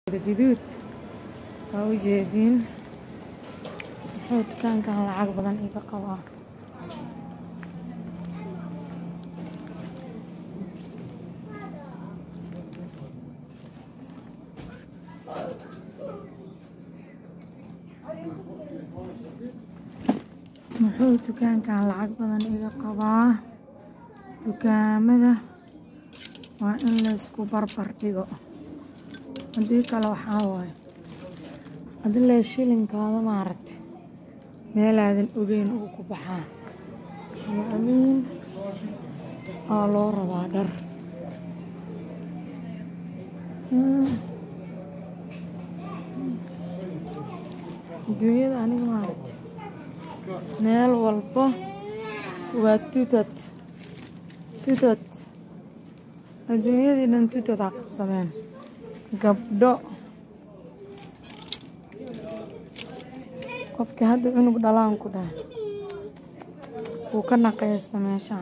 gaduud waa u jeediin muxuu dukaankan lacag badan iga qabaa muxuu dukaankan lacag badan iga qabaa dukaamada waa in laysku barbar dhigo haddii kale waxaa waaye adilee shilinkaada maaragta meelaadan ogeyn uu ku baxaa amiin aa loo rabaa dhar adduunyada aniga maaragta meel walba waa tutad tutad adduunyadii dhan tutad aa qabsadeen gabdho qofkii hadda cunug dhalaan ku dhahay wuu ka naqaysta meeshaan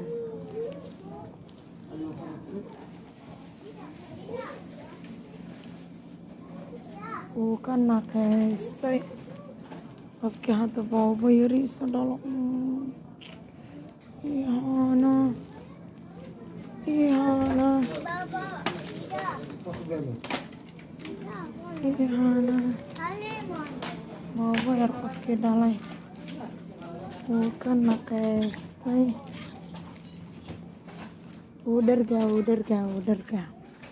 wuu ka naqaystay qofkii hadda boobo yariisa dhalo ihaana ihaana ihaana boobo yar qofkii dhalay wuu ka naqaystay wuu dhargaa wuu dhargaa wuu dhargaa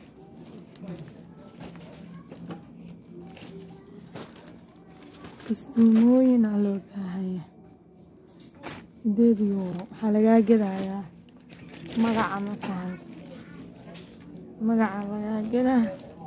kastuumooyin aa loo baahaya sideed yuuro waxaa lagaa gadayaa magaca ma fahanta magaca lagaa gadaa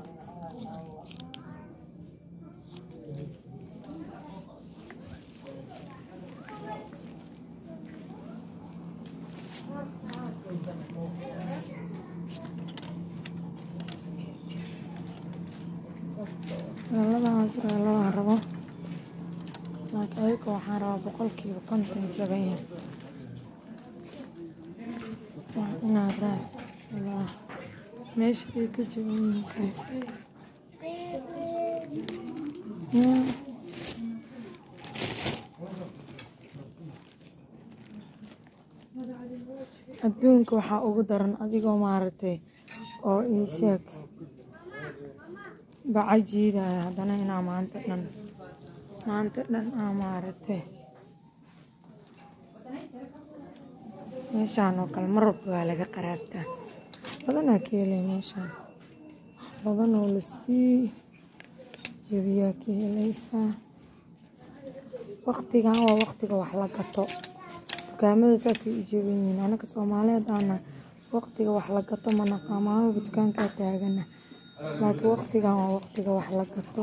weeladaas weeladaan rabo laakiin ayaka waxaan rabaa boqolkiiba konton jaban yahay waa inaa raad walaa meesha ay ka jaban yihiin adduunka waxaa ugu daran adigoo maaragtay oo ii sheeg baca jiidaya haddana inaa maanta dhan maanta dhan aa maaragtay meeshaan oo kale mar walba waa laga qaraabtaa badanaa ka helay meeshaan badan oo lasii jebiyaa ka helaysaa waqtigan waa waqtiga wax la gato dukaamada saasay u jeban yihiin anaga soomaaliyeed aana waqtiga wax la gato ma naqaa maalmalba dukaankaa taagana laakiin waqtigan waa waqtiga wax la gato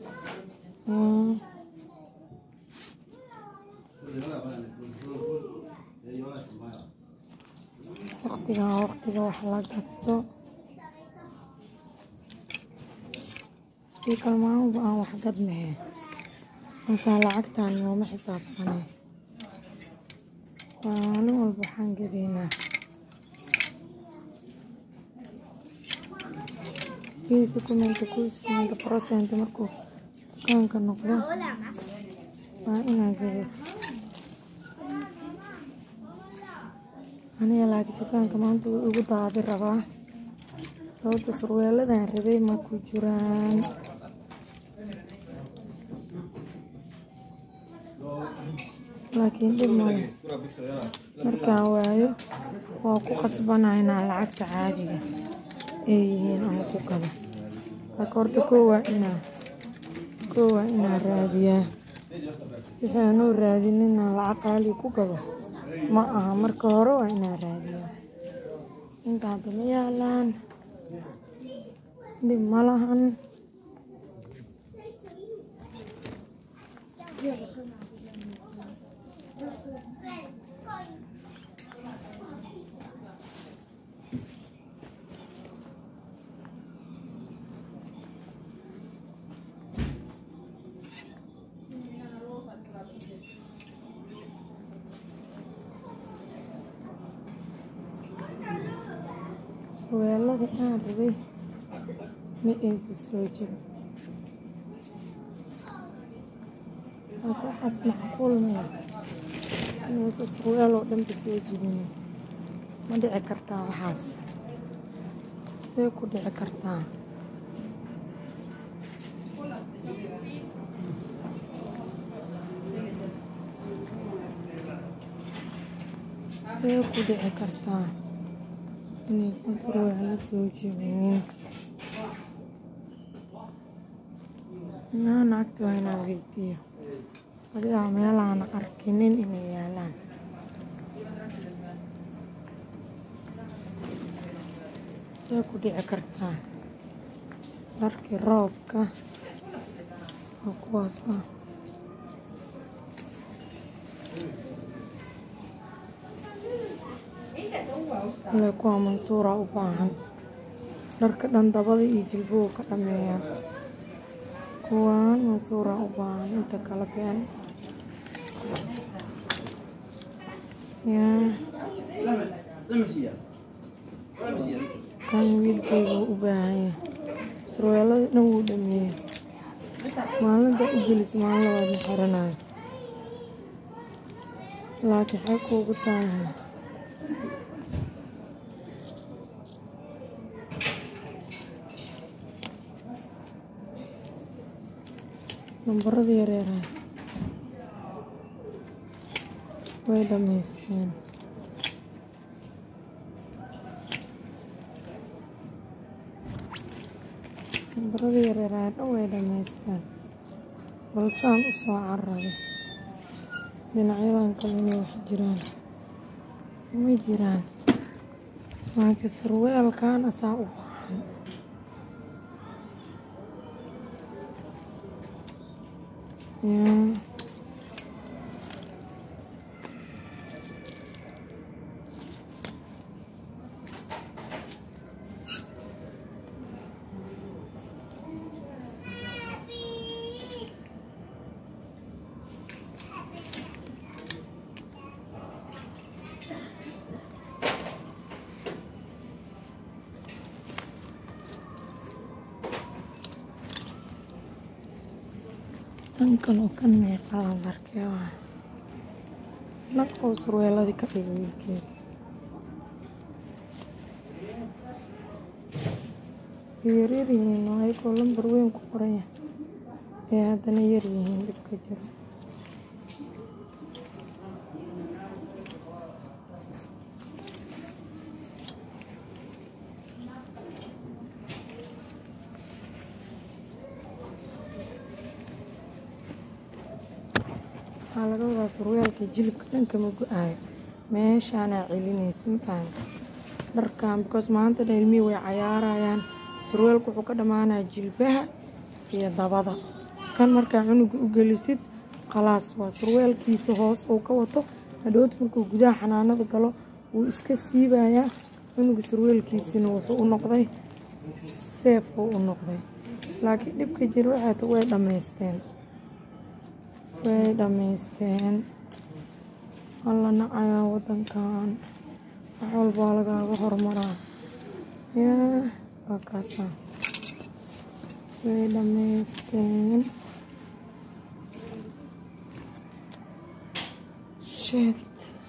waqtigan waa waqtiga wax la gato sii kale maalmalba aan wax gadnahe maasaa lacagtaan nooma xisaabsanay maalin walba waxaan gadaynaa geesi kumenta kusimenta procent markuu dukaanka noqdo waa inaa gadad aniga laakiin dukaanka maanta wuu igu daadi rabaa sababta surweeladan rabay ma ku jiraan laakiin dhib male markaan waayo waa ku qasbanaa inaa lacagta caadiga ay yihiin ama ku gado laakiin horta koo waa inaa koo waa inaa raadiyaa wixii aanuu raadin inaan lacag qaali ku gado ma aha marka hore waa inaa raadiyaa inta hadda ma yaalaan dhib ma lahan surweelada aan rabay ma aysa soo jebin marka waxaas macquul maya inaysa surweel oo dhanba soo jibinin ma dhici kartaa waxaas see ku dhici kartaa see ku dhici kartaa inaysan surweelo soo jibinin inaa naagta waa inaan weydiiyo adigaa meelaana arkinin inay yaalaan see ku dhici kartaa dharkii roobka oo kuwaasa ile kuwa mansuura u baahan dharka dhan dabada iyo jilbuhu ka dhameeya kuwaan mansuura u baahan inta kala been yaa kan wiilkayga u baahan yahay surweelada dhan wuu dhameeyey maalinta u gelis maalin labaad ma xiranayo laakiin xee kuugu taalahay nambarada yareeraha way dhammaysteen nambarada yareeraha dhan way dhammaysteen balsaan u soo cararay dhinacyadan kale inay wax jiraan ma jiraan laakiin surweelkan asaa u baahan yaa tan kaloo kan meeqalaan arkay waa nag oo surweeladii ka dhigay wiilkeeda way yaryar yihiin oo ayagoo lambar weyn ku qoran yahay ee haddana yar yihiin dhibka jiro waxaa laga wadaa surweelka jilibka dhanka ma go-aayo meeshaanaa celinaysa ma fahamta dharkan because maanta dhan ilmihii way cayaarayaan surweelku wuxuu ka dhammaanaya jilbaha iyo dabada kan markaa cunuga u gelisid khalaas waa surweelkiisa hoos uu ka wato hadhowt markuu gudaha xanaanada galo wuu iska siibayaa cunuga surweelkiisina wuxuu u noqday seef uu u noqday laakiin dhibka jira waxay ta way dhammaysteen way dhammaysteen alla nacayaa wadankan wax walbaa lagaaga hormaraa yaa waa kaasaa way dhammaysteen shet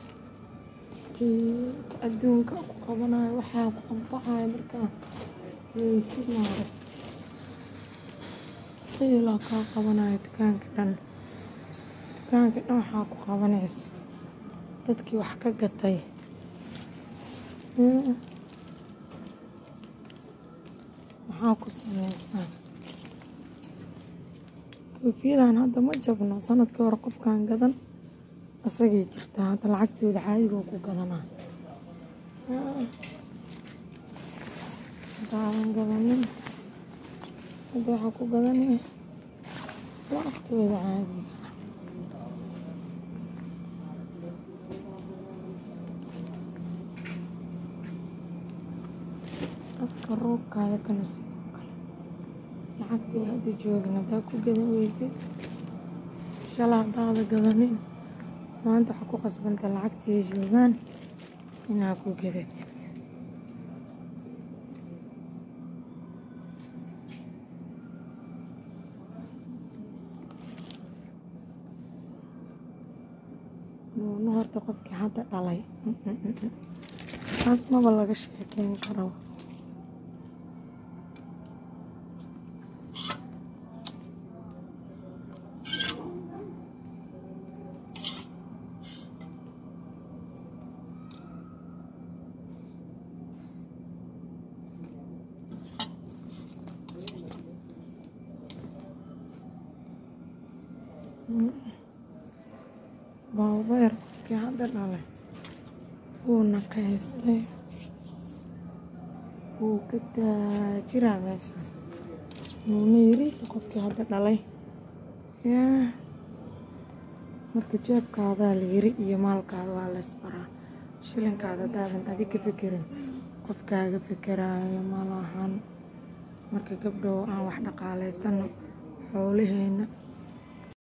adduunka ku qabanayo waxaa ku anfacayo markaa weysid maaragt qiilaa kaa qabanayo dukaanka dhan dukaanka dhan waxaa ku qabanayso dadkii wax ka gatay maxaa ku sameysaa koofiyadan hadda ma jabno sanadkii hore qofkan gadan isagay jirtaa hadda lacagtooda caadigoo ku gadanaa hadaadan gadanin hadda waxaa ku gadanaya lacagtooda caadiga dadka roobkaaga kana sidoo kale lacagtii hadda joogin haddaa ku gadan weysid shala haddaada gadanin maanta waxaa ku qasbanta lacagtii joogaan inaa ku gadatid karta qofkii hadda dhalay taas maba laga sheekeyn karo baabeer qofkii hadda dhalay wuu naqaystay wuu ka taajiraa meesha wuuna yiriisa qofkii hadda dhalay yaa marka jeebkaadaa la yiri iyo maalkaada waa la isbaraa shilinkaada hadaadan adig ka fekerin qofkaaga fekeraayo malahan marka gabdhow aan wax dhaqaalaysano xoolaheyna